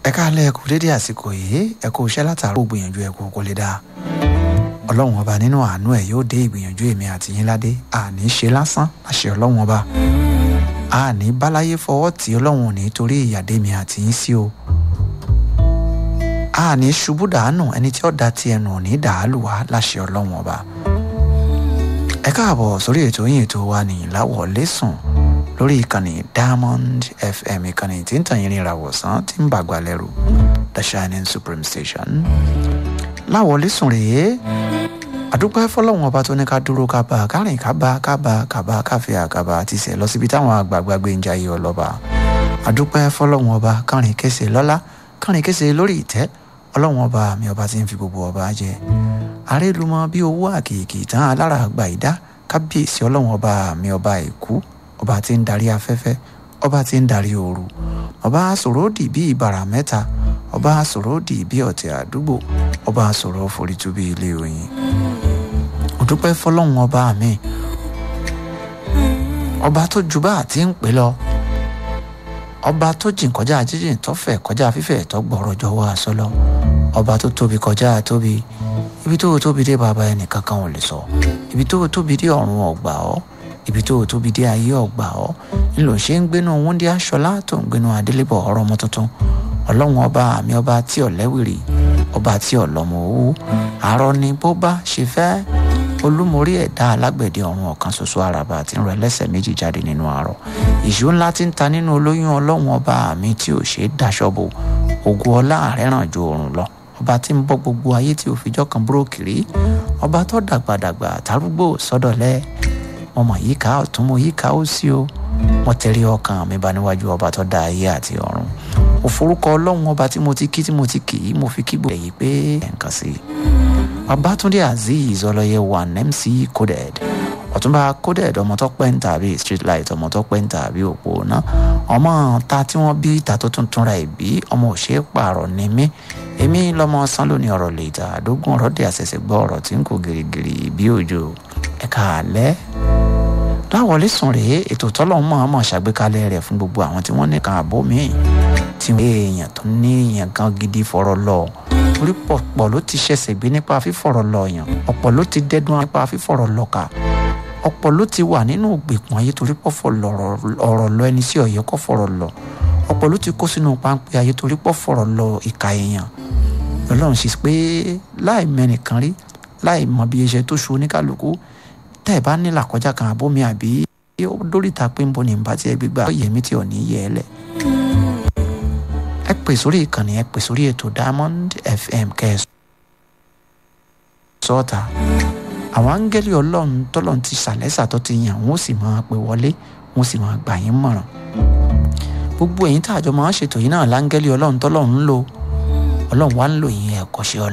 ẹ káàlẹ́ ẹ kú dédé àsìkò yìí ẹ kú iṣẹ́ látàárọ̀ gbìyànjú ẹ kú kó lè dáa ọlọ́run ọba nínú àánú ẹ̀ yóò dé ìgbìyànjú èmi àti yín ládé àní ṣe lásán àṣẹ ọlọ́run ọba àní báláyé fọwọ́ tí ọlọ́run ò ní torí ìyàdé mi àti yín sí o àní ṣubú dàánù ẹni tí ó da ti ẹnu ò ní dàálù wá láṣẹ ọlọ́run ọba ẹ káàbọ̀ sórí ètò yín ètò wa ní ìláwọlé sùn lórí ìkànnì diamond fm ìkànnì tí ń tàn yín ní ìràwọ̀sán tí ń bàgbà lẹ́rù the shining supreme station láwọlé sùn rèé àdúpẹ́ fọlọ́run ọba tó ní ká dúró ká bá kárìn ká bá ká bá ká bá káfíà ká bá ti sẹ̀ lọ síbi táwọn àgbààgbà gbé ń jayé ọlọ́ba àdúpẹ́ fọlọ́run ọba kárìn kése lọ́lá kárìn kése lórí ìtẹ́ ọlọ́run ọba mi ọba tí ń fi gbogbo ọba jẹ àrélùmọ bí owó àkìkì tán alára àgbà ìdá kábíyèsí ọlọ́run ọba mi ọba èkú ọba tí ń darí afẹ́fẹ́ ọba tí ń darí ooru ọba sòródì bí ìbàrà mẹ́ta ọba sòródì bí ọ̀tẹ̀ àdúgbò ọba sòrò forítú bí ilé oyin òdúpẹ́ fọlọ́run ọba mi ọba tó ju bá àti ń pè lọ ọba tó jìn kọjá jíjìn tó fẹ̀ kọjá fífẹ̀ tó gbọ́rọ̀ jọ̀wọ́ àṣọ lọ ọba tó tóbi kọjá tóbi ibi tó tóbi dé bàbá ẹnìkan kan ò lè sọ ibi tó tóbi dé ọ̀run ọ̀gbà ọ́ ibi tó tóbi dé ayé ọ̀gbà ọ́ ńlò ṣe ń gbénu wúndí aṣọlá tó ń gbénu adélébọ̀ ọ̀rọ̀ ọmọ tuntun ọlọ́run ọba àmì ọba tí ọ̀lẹ́wìrì ọba tí ọ̀lọ́mọ owó àárọ̀ ni bó bá ṣe fẹ́ olúmorí ẹ̀dá alágbẹ̀dẹ ọ̀run ọ̀kan ṣoṣo àràbà tí ń rọ ẹlẹ́sẹ̀ méjì jáde nínú àárọ̀ ìṣó ńlá tí ń ta nínú olóyún ọlọ́run ọba àmì tí ò ṣe é daṣọ bò ògo ọlá rẹ̀ ràn ju òrùn lọ ọba tí ń bọ́ gbogbo ayé tí òfijọ́ kan búrókìrí ọba tó dàgbàdàgbà tárúgbó sọ́dọ̀lẹ́ ọmọ yìí ká ọ̀tún mo yìí ká ó sí o mo tẹ̀lé ọkàn mi bá níwájú ọba tó dá ayé àti ọ̀run òforúkọ ọlọ́run ọba tí mo ti kí tí mo ti kì í mo fi kígbo èyí pé ẹ̀ǹkan sí i babatunde azeez ọlọyẹ one mc coded ọtúnba coded ọmọ tó pẹ́ ń tàbí street light ọmọ tó pẹ́ ń tàbí òpó náà ọmọ ta tí wọ́n bí ta tó tuntun ra ìbí ọmọ òṣè pààrọ̀ ní mí èmi lọ́mọ sán lónìí ọ̀rọ̀ lè ta àdógún ọ̀rọ̀ dé àṣẹ̀ṣẹ̀ gbọ́ ọ̀rọ̀ tí ń kó gìrìgìrì bí òjò ẹ̀ka àlẹ́ láwọlé sùn rèé ètò tọ́lọ̀ mọ̀ ọmọ ṣàgbékalẹ̀ rẹ̀ fún gbogbo àwọn tí wọ́n nìkan àbó míì tí wọ́n èèyàn tó ní èèyàn gan gidi fọ̀rọ̀ lọ orí pọ̀pọ̀ ló ti ṣẹ̀ṣẹ̀ gbé nípa fífọ̀rọ̀ lọ yàn ọ̀pọ̀ ló ti dẹ́dún nípa fífọ̀rọ̀ lọ kà ọ̀pọ̀ ló ti wà nínú ìgbèkùn ayé torí pọ̀ fọ̀ ọ̀rọ̀ lọ ẹni sí ọ̀yẹ́ kọ́ fọ̀rọ̀ lọ ọ̀pọ̀ ló ti kó sínú páńpẹ́ ayé torí pọ̀ fọ̀rọ̀ lọ ìka èèyàn lọ́lọ́run sì pé láì mẹ́nìkan rí láì mọ bí iṣẹ́ tó ṣu oníkálukú tẹ́ ẹ bá nílà kọjá kan àbómi àbí dóríta pé ń bọ̀ ní ìbá tí ẹ gbégbá yẹmí tí ò ní yẹ ẹ lẹ̀ ẹ pè sórí ìkànnì ẹ pè sórí ètò diamond fm kẹsàn sọta àwọn áńgẹ́lì ọlọ́run tọ́lọ́run ti ṣàlẹ́sà tó ti yàn wọ́n sì máa pè wọlé wọ́n sì máa gbà yín mọ̀ràn gbogbo ẹ̀yin tá àjọ máa ń ṣètò yìí náà láńgẹ́lì ọlọ́run tọ́lọ́run ń lò ọlọ́run wá ń lò yín ẹ̀kọ́ṣẹ́ ọlọ́run.